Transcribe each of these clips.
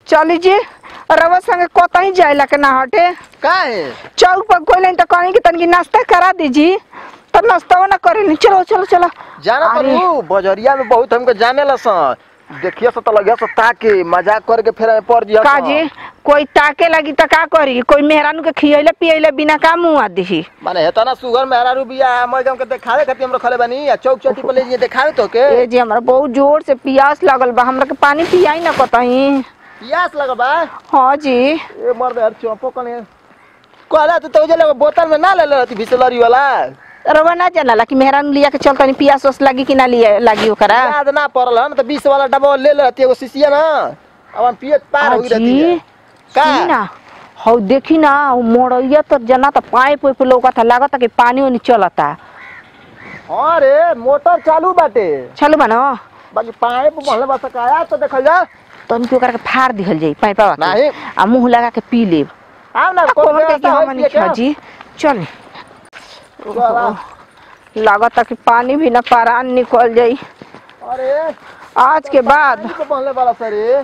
चली जी रवा संगे कोतही जाइला के ना हटे का है चौक पर कोई तो कहीं कि तनकी नाश्ता करा दीजी तो नाश्ता ना करे चलो चलो चलो जाना अरे। पड़ू बजरिया में बहुत हमके जाने लसन देखिए से तो लगे से ताके मजाक करके फिर हमें पड़ जिया का जी कोई ताके लगी तो का करी कोई मेहरानू के खियले पियले बिना का मुंह आ दिही माने हेता ना सुगर मेहरा रुबिया मैं हमके देखावे खातिर हम रखले बानी आ चौक चौटी पर ले जाइए देखावे तो के ए जी हमरा बहुत जोर से प्यास लगल बा हमरा के पानी पियाई ना कतही पियास लगल बा हाँ जी ए मर्द यार चौपो कने कहला तू तो जले बोतल में ना ले ले रहती बिसलरी वाला रवा ना जानला कि मेहरानू लिया के चलतनी पियास ओस लगी कि ना लिया लगी ओकरा याद ना पड़ल हम तो 20 वाला डब्बा ले ले रहती एगो शीशिया ना अब हम पियत पार हो रहती है का सुनी ना हौ देखी ना हौ मोड़ैया तो जना तो पाइप उइप लौकता लागता कि पानी ओनी चलता हां रे मोटर चालू बाटे चलो बनो बाकी पाइप भले बस काया तो देखल जा तनी के ओकरा के फाड़ दिहल जाई पाइपवा के नाही। आ मुंह लगा के पी लेब आव ना आ कोई कोमल के व्यवस्था हम होई नहीं पिए के? जी चल चला। लागता कि पानी भी ना पारान निकल जाई अरे आज के बाद पानी तो पहले वाला सरे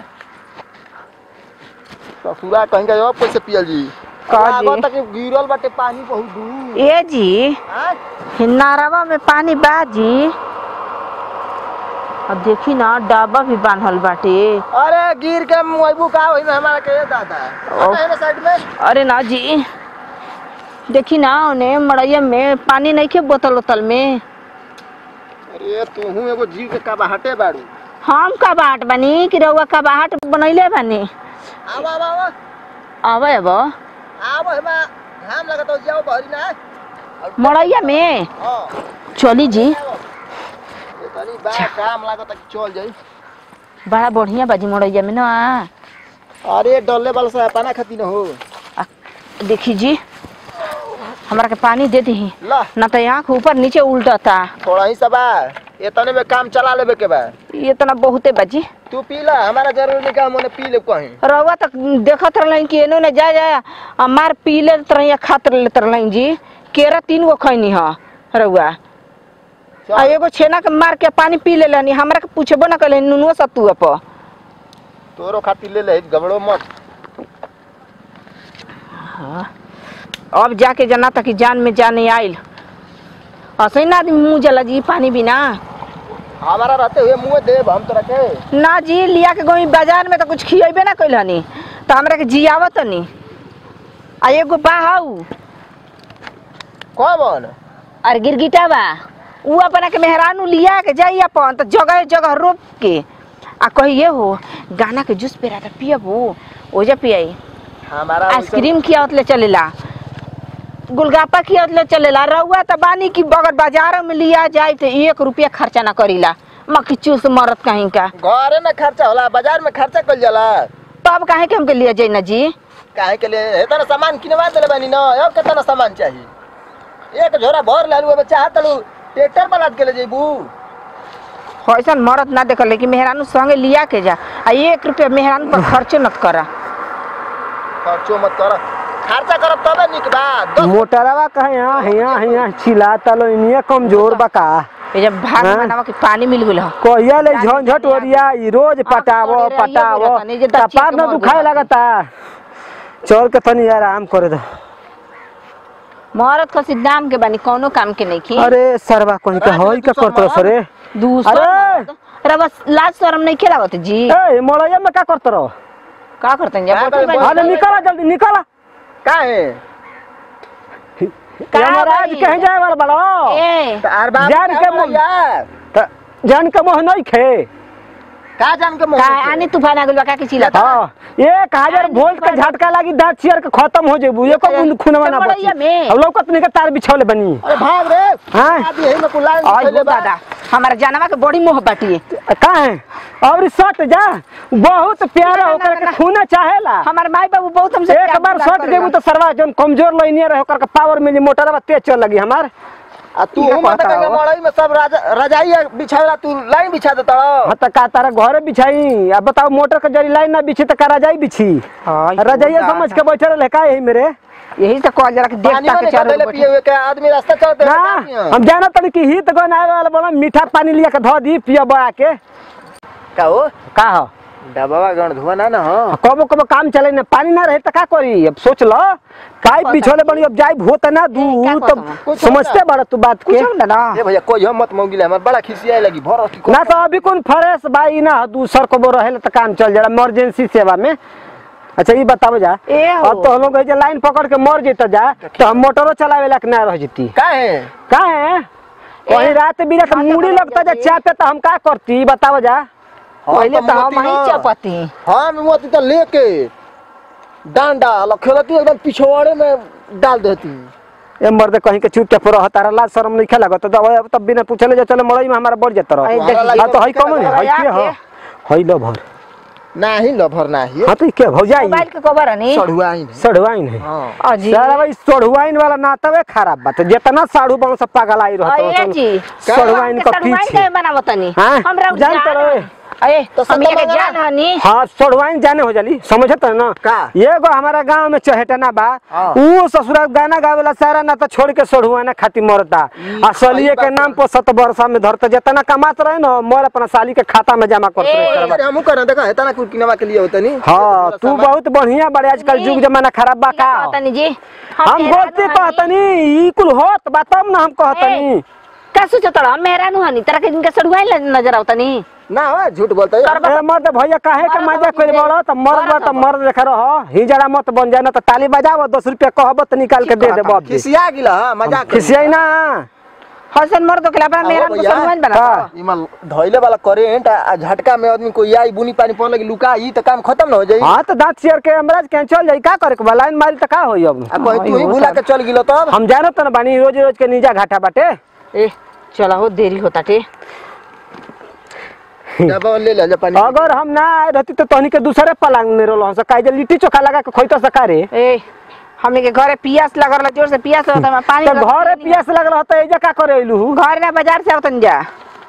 ससुरा कहीं का और कैसे पियल जी का जी? लागत कि गिरल बाटे पानी बहुत दूर ए जी हाँ? नारवा में पानी बाजी अब देखी ना डाबा भी बांधल बाटे अरे गिर के मुआइबू का होई में हमारा के दादा ओ। है ना साइड में अरे ना जी देखी ना उन्हें मड़ैया में पानी नहीं खे बोतल उतल में अरे तू हूं एगो जीव के कबाहटे बाड़ू हम का बाट बनी कि रउआ का बाट बनैले बनी आवा आवा आवा आवे अब आवा हेमा घाम लगत हो जाओ बहरी ना और- मड़ैया में हाँ चली जी आवा। ये तनी बा काम लागत कि चल जाई बड़ा बढ़िया बाजी मड़ैया में ना अरे डल्ले वाला से पाना खाती न हो आ, देखी जी हमरा के पानी दे दी ला ना तो आँख ऊपर नीचे उल्टता थोड़ा ही सबा ये तने में काम चला लेबे के बा ये तना बहुते बाजी तू पी ला हमारा जरूरी नहीं काम होने पी ले कहीं रउआ तक देखत रहलन कि एनो ने जा जा आ मार पी लेत रही खात लेत रहलन जी केरा तीन गो खैनी ह रउआ आ एगो छेना के मार के पानी पी लेलनी हमरा के पूछबो ना कले नुनुआ सतुआ प तोरो खातिर ले ले गबड़ो मत अब जाके जना तक कि जान में जाने आइल असै ना आदमी मुँह जला जी पानी बिना हमारा रहते हुए मुंह देब हम तो रखे ना जी लिया के गई बाजार में तो कुछ खियेबे ना कैलनी तो हमरा के जियावत नी आ एगो बाहू कौन और गिरगिटा बा उ अपना के मेहरानू लिया के जाई अपन तो जगह जगह रोप के आ कहिए हो गाना के जूस पेरा पियबू ओजे पियाई हमारा आइसक्रीम खियावत ले चलेला गुलगप्पा खियावत ले चलेला रउआ त बानी की अगर बाजार में लिया जाए तो एक रुपया खर्चा ना करीला मक्खी चूस मरत कहीं का घरे में खर्चा होला बाजार में खर्चा कल जाला तब काहे के हमके लिया जाई ना जी काहे के लिए हेता ना सामान किनवा देले बानी न अब कितना ना सामान चाहिए एक झोरा भर लालू अब चाहत लू ट्रैक्टर पर लाद के ले जेबू ऐसा मरद ना देखल कि मेहरानू संगे लिया के जा आ एक रुपया मेहरानू पर खर्चो मत करा खर्चो मत कर खर्चा करब तबे निक बा दस मोटरवा कहे यहाँ यहाँ यहाँ चिल्लाता लो इनिया कमजोर बका ये जब भाग हाँ? बनावा के पानी मिल गेल ह कहिया ले झंझट ओरिया ई रोज पटावो करे रहिए पटावो बोला तनी, जे दच्ची कपार के न मर दुखाए गया। लगता चल के तनी आराम करे दो मरद खसी दाम के बानी कौनो काम के नहीं की अरे सरवा कहीं के अरे, होई का दूसर करत मरद? सरे दूसर अरे! मरद। अरे बस लाज शरम नहीं खेलावत जी ए मोड़ैया में का करत रहो का करते हैं का बैठल करे, बानी। अरे निकला जल्दी निकला काहे का महाराज भाई? कहीं जाए वाला बड़ो ए तार बाप जान के मुंह- यार त- जान के मोह नहीं खे का जान के का मुंह आनी तूफान आ गेल बा का के चिल्ला हाँ एक हजार वोल्ट का झटका लागी दांत चियर के खत्म हो जेबू एको बूंद खूनवा ना बची चमड़ैया में। अब लौकत नहीं के तार बिछौले बनी अरे भाग रे हाँ। अभी यही में कुलाइन आई खइले हो बा। दादा हमारा जानवा के बड़ी मोह बाटिए का है और सट जा बहुत प्यारा ना, ना, होकर ना, के ना। खून चाहेला हमार माई बाबू बहुत हमसे एक प्यार बार दुलार सट करेला। देबू तो सरवा जन कमजोर लइनिया रहे ओकर के पावर मिली मोटरवा तेज चल लगी हमार आ तू इहे हम मत कहता के हो। मड़ई में सब राजा रजाई बिछावला तू लाइन बिछा देता हाँ तो का तारा घरे बिछाई अब बताओ मोटर के जरी लाइन ना बिछी तो का रजाई बिछी हाँ, यो रजाइया दादा। समझ के बैठे रहे का यही मेरे यही से कहल जरा कि पानी देवता में के चारों निकले ओर पिए हुए के आदमी रास्ता चलते ना हम जाना तनी कि हित गन आवे वाला बड़ा मीठा पानी लिया के धो दी पिया बड़ा के का हो का हो डबावा गण धुआ ना ना हाँ कबो कबो काम चले ना पानी ना रहे तो का करी अब सोच लो पाइप बिछोले बड़ी अब जाई होता ना दूर क्या तो कहता कुछ समझते होता। बड़ा तू बात के कुछ ना ना ए भैया कोई हम मत मौगिले हमार बड़ा खिसियाए लगी भर की ना तो अभी कौन फ्रेश भाई ना दूसर को रहे तो काम चल जाला इमरजेंसी सेवा में अच्छा ये बताओ जा ए हो। अब तो हम लोग जे लाइन पकड़ के मर जेता जा तो हम मोटरो चलावे लायक ना रह जती का है का है वही रात बिना तो खाता मूड़ी बना लगता जा जाती। चाय पे तो हम का करती बताओ जा पहले तो हम मोती ही हाँ। चपती हाँ मैं मोती तो लेके डांडा लखेलती एकदम पिछवाड़े में डाल देती ए मर्द कहीं के चुपचाप रह तारा लाज शर्म नहीं खेला तो दवा तब बिना पूछले जो चले मड़ई में हमारा बढ़ जाता अरे रह देखिए, हाँ तो हई कौन है हई आके। के हो हई लो भर नाही लभर नाही हाँ तो के भौजाई मोबाइल के कवर है नी सड़ुआइन है सड़वाइन है हाँ अजी सारा भाई सड़वाइन वाला नातवे खराब बात है जितना साड़ू बन सब पागल आई अये रहता जी सड़वाइन का पीछे के बनावतनी हाँ, हमरा जान तो रहे। अये तो तो हम सब ये बना। जान हनी हाँ सड़वाइन जाने हो जाली समझत है ना का? एगो हमारा गांव में चहेटना बा हाँ। ऊ ससुरा गाना गावेला सारा ना तो छोड़ के सड़ुआना खाती मरता ई आ सलिए सही के बात नाम है। पर सत वर्षा में धरता जितना कमात रहे ना मोर अपना साली के खाता में जमा करते ए, रहे अरे हमू करना देखा है तना कुल किनवा के लिए होता नहीं हाँ तू बहुत बढ़िया बड़े आजकल जुग जमाना खराब बा का कहतनी जी हम बोलते कहतनी ई कुल होत बा तब ना हम कहतनी का सोचत रह मेहरानू हनी तरह के इनके सड़ुआई नजर आवतनी ना हो झूठ बोलता है ए मर्द भैया काहे के मजा कोई बड़ो त मर्द बा त मर्द लेखा रह ही जरा मत बन जाए ना त ताली बजाव दस रुपया कहब त निकाल के दे दे बाप जी खिसिया गिला हाँ मजाक कर। खिसियाई ना हसन मर्द के अपना आओ मेहरान को भैया। सड़ुआई बना हाँ। इमा धइले वाला करेंट आ झटका में आदमी कोई आई बुनी पानी पड़ लगी लुका ई तो काम खत्म ना हो जाई हाँ तो दांत चेयर के हमराज के चल जाई का करे के बा लाइन मारी त का होई अब आ कहीं तू ही भूला के चल गिलो तब हम जानो त न बानी रोज रोज के नीजा घाटा बाटे ए चला हो देरी होता टे जब ले ले जा पानी अगर हम ना आए रहती तो तहनी के दूसरे पलांग में रोल से काहे जे लिट्टी चोखा लगा के खोइतो सकारे ए हमने के घरे पियास लगल जोर से पियास होता मैं पानी तो रख घरे देनी। पियास लगल रहता एजा का करे अइलू घर ना बाजार से आवतन जा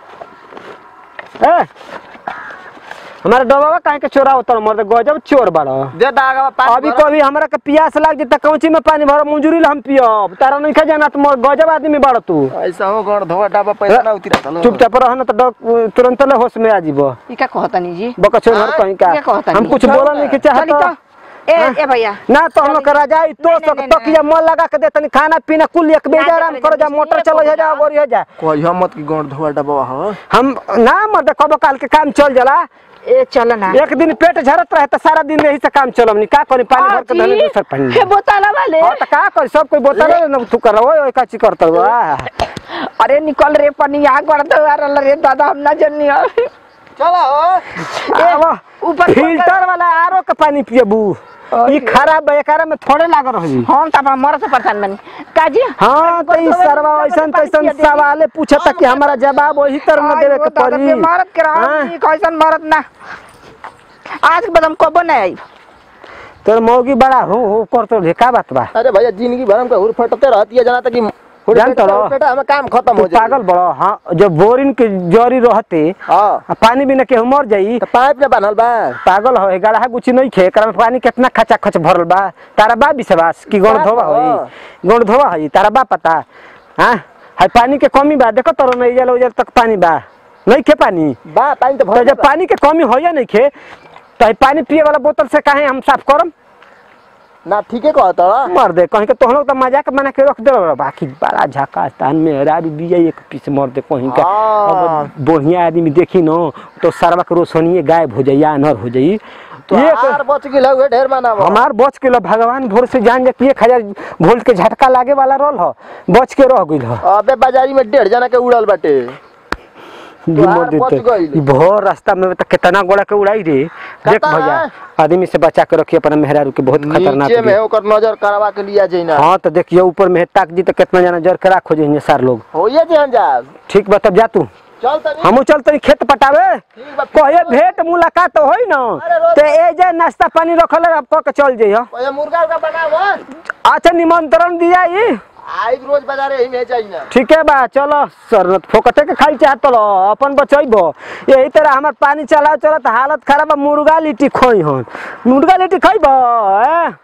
ए हमारा डबावा काहे के चोरा होता मर्द गजब चोर बड़ा दे दागा पानी अभी भरा। कभी हमरा के प्यास लाग जे त कौची में पानी भरो मंजूरी ला हम पियब तारा नहीं खा जाना तुम गजब आदमी बाड़ तू ऐसा हो गण धोवा डाबा पैसा ना उतरा चलो चुपचाप रह न त डर- तुरंत ले होश में आ जीबो ई का कहतनी जी बका चोर हाँ, कहीं का क्या कहता हम नहीं? कुछ बोला नहीं के चली चाहत तो ए ए भैया ना तो हम लोग के रजाई तो नहीं, सक नहीं, तकिया मन लगा के देतनी खाना पीना कुल एक बेजा ना, आराम ना, करो जा ना, मोटर ये चलो जा बोला। गोरी हो जा कोई हम मत की गण धोवा डाबा हो हम ना मर्द कब काल के काम चल जाला ए चल ना एक दिन पेट झरत रहे त सारा दिन यही से काम चलम नहीं का करी पानी भर के धने दूसर पानी हे बोतला वाले हाँ तो का कर सब कोई बोतल न तू कर ओए ओए काची करत बा अरे निकल रे पनी आ कर दो यार रे दादा हम ना जन्नी चलो हो आवा ऊपर फिल्टर वाला आरो के पानी पियबू ई खराब बा एकरा में थोड़े लाग रही हम त अपना मर से परेशान बनी काजी हाँ तो ई सरवा ऐसन तैसन सवाले पूछता कि हमारा जवाब वही तरह न देवे के पड़ी मारत के रहा हाँ? कैसन मारत ना आज के बाद हम कबो नहीं आई तोर मौगी बड़ा हो हो कर तो ढेका बात बा अरे भैया जिंदगी भर हमका हुर फटते रहती है जाना तक कि हुर जान तो फटते- रहो। फटते हमें काम खत्म तू हो जाए पागल बड़ो हाँ जब बोरिंग के जरी रहते हाँ आ पानी बिना केहू मर जाई तो पाइप ने बांधल बा पागल हो गड़ा गुची नहीं खे एकरा में पानी कितना खचा खच भरल बा तारा बा विश्वास कि गण बा धोवा तो। होई गण धोवा होई तारा बा पता हाँ हाय पानी के कमी बा देखो तोर नहीं जल उजल तक पानी बा नहीं खे पानी बा पानी तो तो भर जब पानी के कमी होया नहीं खे तो हाय पानी पिए वाला बोतल से काहे हम साफ करम ना ठीके कहता मर दे कहीं के तोहन लोग तो मजाक बना के रख दे बाकी बड़ा झका तान में रारू बिया एक पीस मर दे कहीं का हाँ। अब बढ़िया आदमी देखी न तो सरवा के रोशनीय गायब हो जाई अनर हो जाई तो एक हार बच गेल हुए ढेर माना हमार बच के लो भगवान भोर से जान जाती एक हजार वोल्ट के झटका लागे वाला रोल हो बच के रह गइल हो अबे बाजारी में डेढ़ जना के उड़ल बाटे गिमोर बच देते गइल। ई भोर रास्ता में तो कितना गोड़ा के उड़ाई रे देख कतना? भैया आदमी से बचा के रखिए अपना मेहरारू के बहुत खतरनाक नीचे में बिया। ओकर नजर करवा के लिया जाइना हाँ तो देखिए ऊपर में ताक जी तो कितना जना जर के राखो जाइए सार लोग होइए जे हम जाब ठीक बा तब जा तू चल तनी हमू चलते खेत पटावे ठीक बा कहे भेंट मुलाकात होई न अरे रोज- ते ए जे नाश्ता पानी रखल है, अब कह के चल जइह ओए मुर्गा का बनाव अच्छा निमंत्रण दिया ई आई रोज बाजारे ही में जाइना ठीक है बा चलो सर फोकटे के खाई चाहत लो अपन बचैबो यही तरह हमार पानी चला चलत हालत खराब बा मुर्गा लिट्टी खोई हन मुर्गा लिट्टी खैबो ए